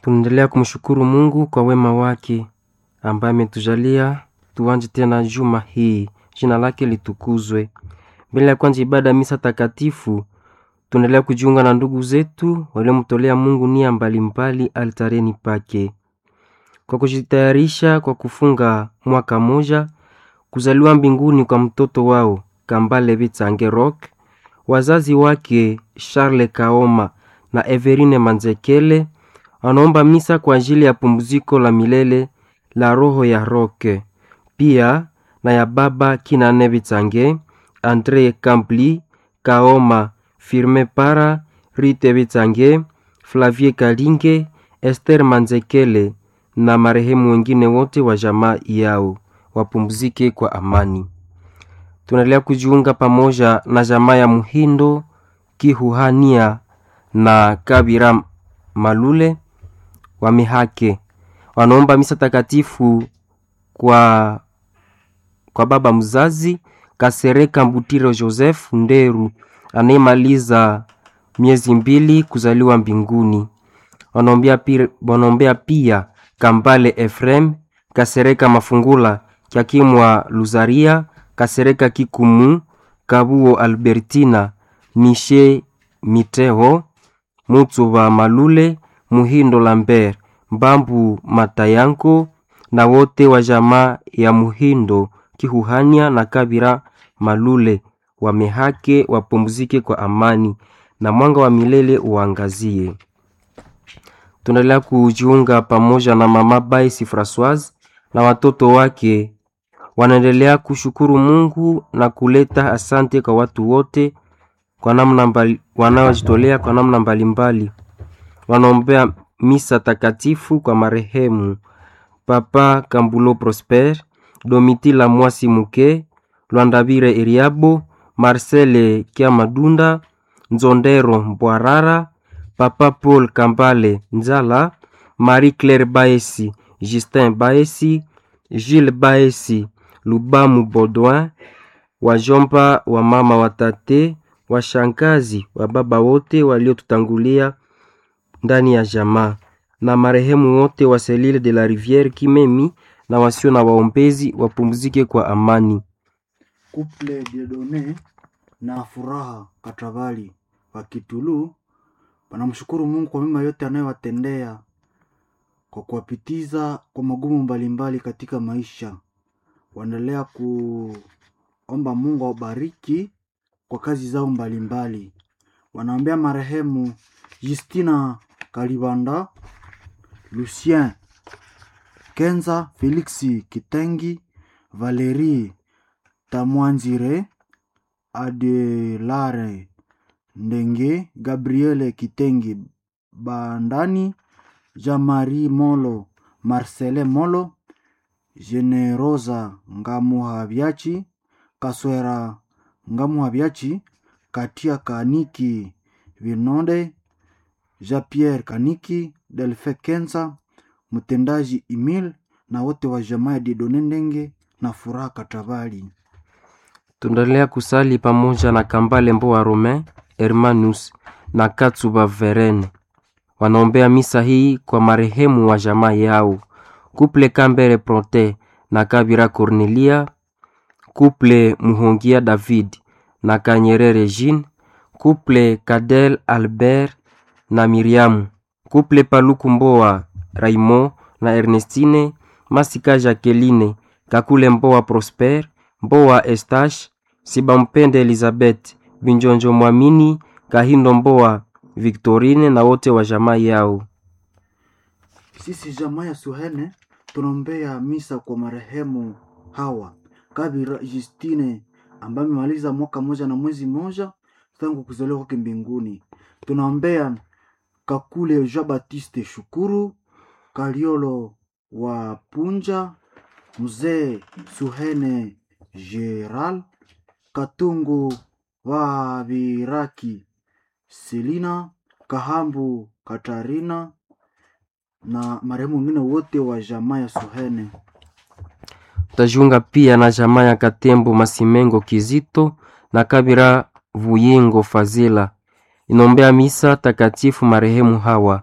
Tunaendelea kumshukuru Mungu kwa wema wake ambaye ametujalia tuanje tena juma hii, jina lake litukuzwe. Mbele ya kwanza ibada ya misa takatifu, tunaendelea kujiunga na ndugu zetu waliomtolea Mungu nia mbalimbali altareni pake, kwa kujitayarisha kwa kufunga mwaka moja kuzaliwa mbinguni kwa mtoto wao Kambale Bitsange Rock, wazazi wake Charles Kaoma na Everine Manzekele wanaomba misa kwa ajili ya pumziko la milele la roho ya Roke, pia na ya baba Kinane Bitsange, Andre Kampli Kaoma, Firme Para, Rite Bitsange, Flavie Kalinge, Esther Manzekele na marehemu wengine wote wa jamaa yao wapumzike kwa amani. Tunaendelea kujiunga pamoja na jamaa ya Muhindo Kihuhania na Kabira Malule wa Mihake wanaomba misa takatifu kwa, kwa baba mzazi Kasereka Mbutiro Joseph Nderu anayemaliza miezi mbili kuzaliwa mbinguni. Wanaombea pia, wanaombea pia Kambale Efrem Kasereka Mafungula Kyakimwa Luzaria Kasereka Kikumu Kabuo Albertina Mishe Miteo Mutsuba Malule Muhindo Lambert Mbambu Matayanko na wote wa jamaa ya Muhindo Kihuhania na Kabira Malule wamehake wapumzike kwa amani na mwanga wa milele uangazie. Tunaendelea kujiunga pamoja na mama Baisi Francoise na watoto wake wanaendelea kushukuru Mungu na kuleta asante kwa watu wote kwa namna mbali, wanaojitolea kwa namna mbalimbali. Wanaombea misa takatifu kwa marehemu Papa Kambulo Prosper, Domitila Mwasi Muke, Lwandabire Eriabo, Marcele Kiamadunda, Nzondero Mbwarara, Papa Paul Kambale Nzala, Marie Claire Baesi, Justin Baesi, Gilles Baesi, Lubamu Baudouin, wajomba wa mama watate, washangazi wa baba wote waliotutangulia ndani ya jamaa na marehemu wote wa Selile de la Riviere Kimemi na wasio na waombezi wapumzike kwa amani. Couple Dieudonne na Furaha Katabali wa Kitulu wanamshukuru Mungu kwa mema yote anayowatendea kwa kuwapitiza kwa magumu mbalimbali katika maisha. Waendelea kuomba Mungu awabariki kwa kazi zao mbalimbali. Wanaombea marehemu Justina Kalibanda, Lucien Kenza, Felix Kitengi, Valerie Tamwanzire, Adelare Ndenge, Gabriele Kitengi Bandani, Jean-Marie Molo, Marcele Molo, Generosa Ngamuhabiachi, Kaswera Ngamuhabiachi, Katia Kaniki Vinonde, Jean-Pierre Kaniki, Delfe Kenza, mtendaji Emil na wote wa jamaa ya Dieudonne Ndenge na Furaha Katabali. Tunaendelea kusali pamoja na Kambale Mboa Romain Hermanus na Katsuba Verene. Wanaombea misa hii kwa marehemu wa jamaa yao Kuple Kambere Prote na Kabira Cornelia, Kuple Muhongia David na Kanyerere Jean, Kuple Kadel Albert na Miriamu, Kuple Paluku Mboa Raymond na Ernestine, Masika Jacqueline, Kakule Mboa Prosper, Mboa Estache, Sibampende Elizabeth, Binjonjo Mwamini, Kahindo Mboa Victorine na wote wa jamaa yao. Sisi jamaa ya Suhene tunaombea misa kwa marehemu hawa Kabira Justine ambaye amemaliza mwaka moja na mwezi moja tangu kuzaliwa kwake mbinguni. Tunaombea Kakule Jean Baptiste Shukuru, Kaliolo wa Punja, Mzee Suhene Geral, Katungu wa Viraki, Selina Kahambu, Katarina na marehemu wengine wote wa jamaa ya Suhene. Tutajiunga pia na jamaa ya Katembo Masimengo Kizito na Kabira Vuyingo Fazila inaombea misa takatifu marehemu hawa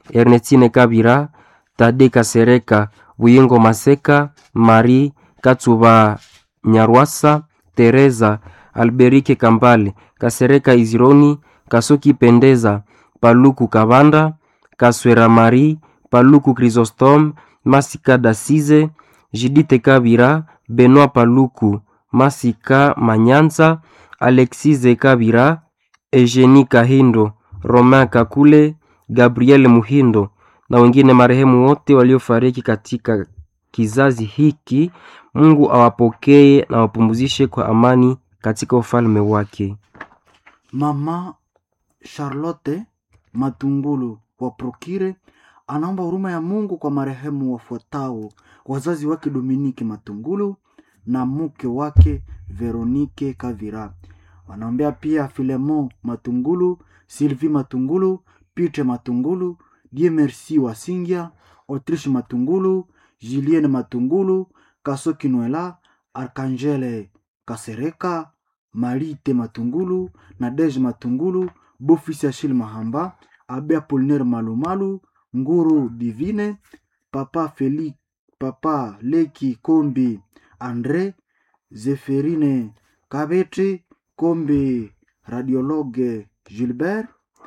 Ernestine Kabira, Tade Kasereka, Buyingo Maseka, Marie Katsuba Nyarwasa, Teresa Alberike Kambale, Kasereka Izironi, Kasoki Pendeza, Paluku Kabanda, Kaswera Marie, Paluku Chrysostome, Masika Dasize, Jidite Kabira, Benoit Paluku, Masika Manyanza, Alexise Kabira, Eugenie Kahindo, Romain Kakule, Gabriel Muhindo na wengine marehemu wote waliofariki katika kizazi hiki. Mungu awapokee na wapumzishe kwa amani katika ufalme wake. Mama Charlotte Matungulu wa Prokire anaomba huruma ya Mungu kwa marehemu wafuatao: wazazi wake Dominike Matungulu na mke wake Veronike Kavira. Wanaombea pia Filemon Matungulu, Sylvie Matungulu, Peter Matungulu, Die Merci Wasingia, Autriche Matungulu, Julienne Matungulu, Kasoki Noela, Arkangele Kasereka, Marite Matungulu, Nadege Matungulu, Bofisi Achille Mahamba, Abe Apollinaire Malumalu, Nguru Divine, Papa Feli, Papa Leki Kombi Andre, Zeferine Kabete, Kombi Radiologue Gilbert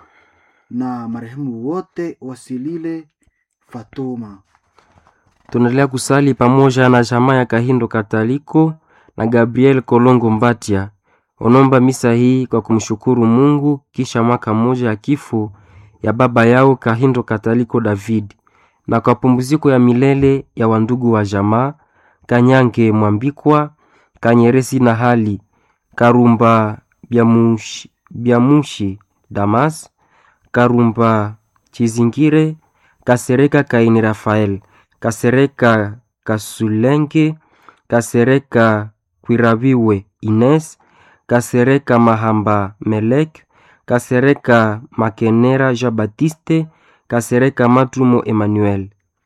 na marehemu wote wasilile Fatoma. Tunaendelea kusali pamoja na jamaa ya Kahindo Kataliko na Gabriel Kolongo Mbatia. Onomba misa hii kwa kumshukuru Mungu kisha mwaka mmoja ya kifo ya baba yao Kahindo Kataliko David na kwa pumziko ya milele ya wandugu wa jamaa Kanyange Mwambikwa, Kanyeresi na hali Karumba Byamushi, Byamushi Damas, Karumba Chizingire, Kasereka Kaini Rafael, Kasereka Kasulenge, Kasereka Kwirabiwe Ines, Kasereka Mahamba Melek, Kasereka Makenera Jean Baptiste, Kasereka Matrumo Emmanuel.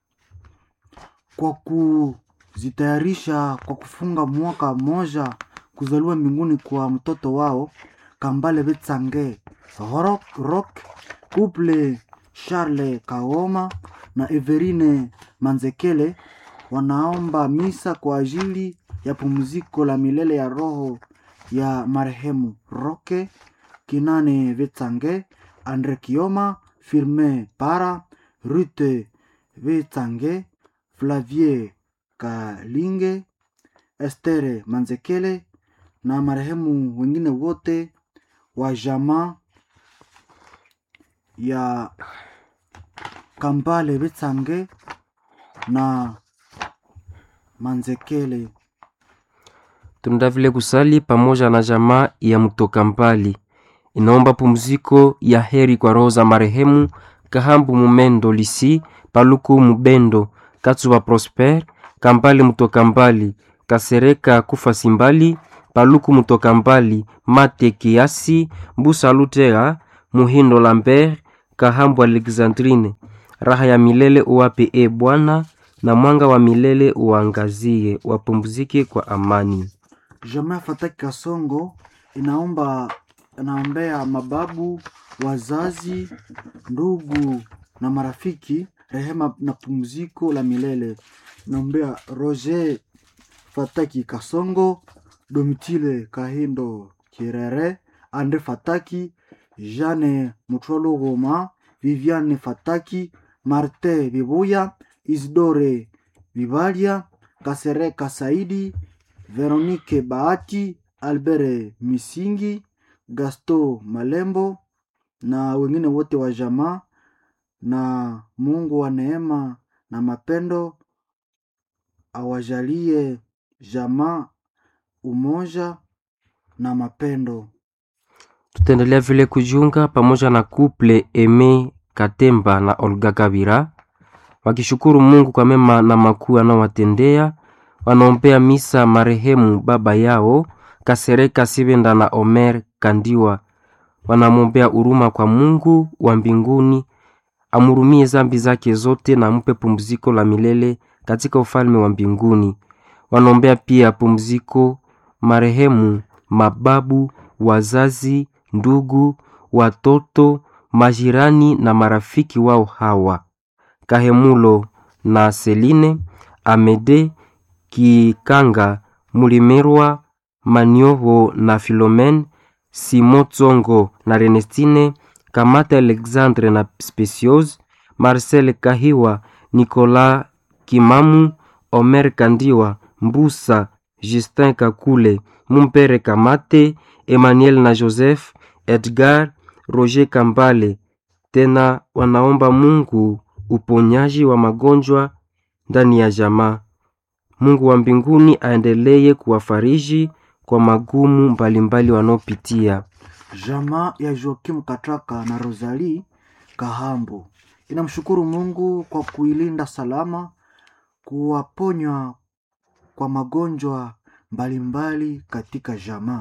Kwa kuzitayarisha kwa kufunga mwaka mmoja kuzaliwa mbinguni kwa mtoto wao Kambale Betsange Rock, Rock Couple Charles Kaoma na Everine Manzekele wanaomba misa kwa ajili ya pumziko la milele ya roho ya marehemu Roke Kinane Vetsange, Andre Kioma, Firme Para, Rute Vetsange, Flavie Kalinge, Estere Manzekele na marehemu wengine wote wa jamaa ya Kambale Vetsange na Manzekele. Tunaenda vile kusali pamoja na jamaa ya mtoka mbali, inaomba pumziko ya heri kwa roho za marehemu Kahambu Mumendo Lisi, Paluku Mubendo, Katsuba Prosper, Kambale mtoka mbali, Kasereka Kufa Simbali, Paluku mtoka mbali, Mate Kiasi, Mbusa Lutera, Muhindo Lambert, Kahambu Alexandrine. Raha ya milele uwape e Bwana, na mwanga wa milele uangazie, wapumzike kwa amani. Jamaa Fataki Kasongo inaomba inaombea mababu, wazazi, ndugu na marafiki rehema na pumziko la milele. Inaombea Roger Fataki Kasongo, Domitile Kahindo Kirere, Andre Fataki, Jeanne Mutwalo Goma, Viviane Fataki, Marte Bibuya, Isidore Bibalia, Kasereka Saidi, Veronique Bahati, Albert Misingi, Gasto Malembo na wengine wote wa jamaa, na Mungu wa neema na mapendo awajalie jamaa umoja na mapendo. Tutaendelea vile kujiunga pamoja na kuple Eme Katemba na Olga Kabira wakishukuru Mungu kwa mema na makuu anaowatendea. Wanaombea misa marehemu baba yao Kasereka Sibenda na Omer Kandiwa. Wanamwombea huruma kwa Mungu wa mbinguni, amhurumie zambi zake zote na ampe pumziko la milele katika ufalme wa mbinguni. Wanaombea pia pumziko marehemu mababu, wazazi, ndugu, watoto, majirani na marafiki wao hawa Kahemulo na Seline, Amede Kikanga, Mulimerwa Maniovo na Philomene, Simon Tsongo na Renestine, Kamata Alexandre na Speciose, Marcel Kahiwa, Nicolas Kimamu, Omer Kandiwa, Mbusa, Justin Kakule, Mumpere Kamate, Emmanuel na Joseph, Edgar, Roger Kambale. Tena wanaomba Mungu uponyaji wa magonjwa ndani ya jamaa. Mungu wa mbinguni aendelee kuwafariji kwa magumu mbalimbali wanaopitia. Jamaa ya Joakim Katraka na Rosalie Kahambo inamshukuru Mungu kwa kuilinda salama, kuwaponywa kwa magonjwa mbalimbali katika jamaa.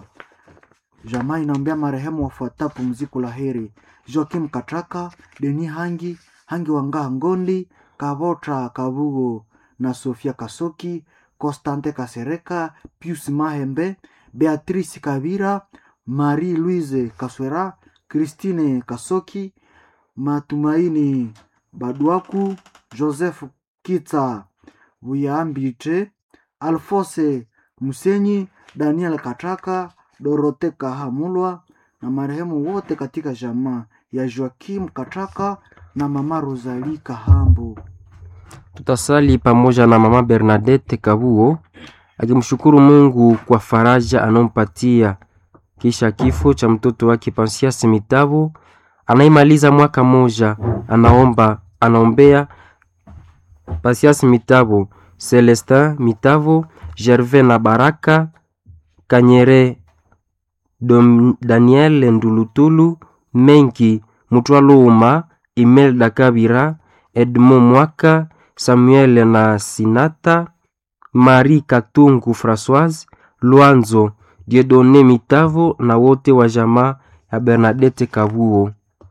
Jamaa inaombea marehemu wafuata pumziko la heri: Joakim Katraka, Deni Hangi, Hangi Wangaa Ngondi, Kavota Kabugo na Sofia Kasoki, Constante Kasereka, Pius Mahembe, Beatrice Kabira, Marie Louise Kaswera, Christine Kasoki, Matumaini Badwaku, Joseph Kitsa Buyambite, Alfose Musenyi, Daniel Kataka, Dorote Kahamulwa na marehemu wote katika jamaa ya Joakim Kataka na mama Rosalie Kahambo. Tutasali pamoja na mama Bernadette Kabuo akimshukuru Mungu kwa faraja anayompatia kisha kifo cha mtoto wake Pansias Mitavo anaimaliza mwaka moja. Anaomba anaombea Pansias Mitavo, Celestin Mitavo, Gervais na Baraka Kanyere, Dom, Daniel Ndulutulu, Menki Mutwaluma, Imelda Kabira, Edmond Mwaka, Samuel na Sinata, Marie Katungu Françoise, Luanzo Diedone Mitavo na wote wa jamaa ya Bernadette Kabuo.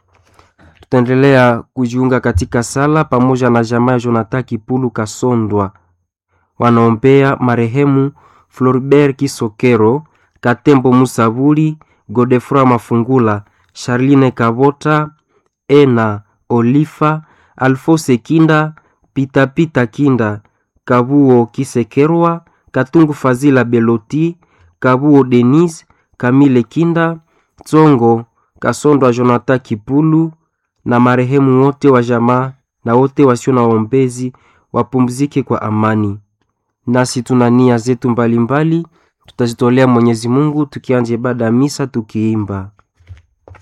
Tutaendelea kujiunga katika sala pamoja na jamaa ya Jonathan Kipulu Kasondwa, wanaombea marehemu Floribert Kisokero, Katembo Musabuli, Godefroy Mafungula, Charline Kavota, Ena Olifa, Alfose Kinda, Pitapita Kinda, Kabuo Kisekerwa, Katungu Fazila Beloti, Kabuo Denise, Kamile Kinda, Tsongo Kasondwa, Jonathan Kipulu na marehemu wote wa jamaa na wote wasio na waombezi wapumzike kwa amani. Nasi tuna nia zetu mbalimbali tutazitolea Mwenyezi Mungu tukianja ibada ya misa tukiimba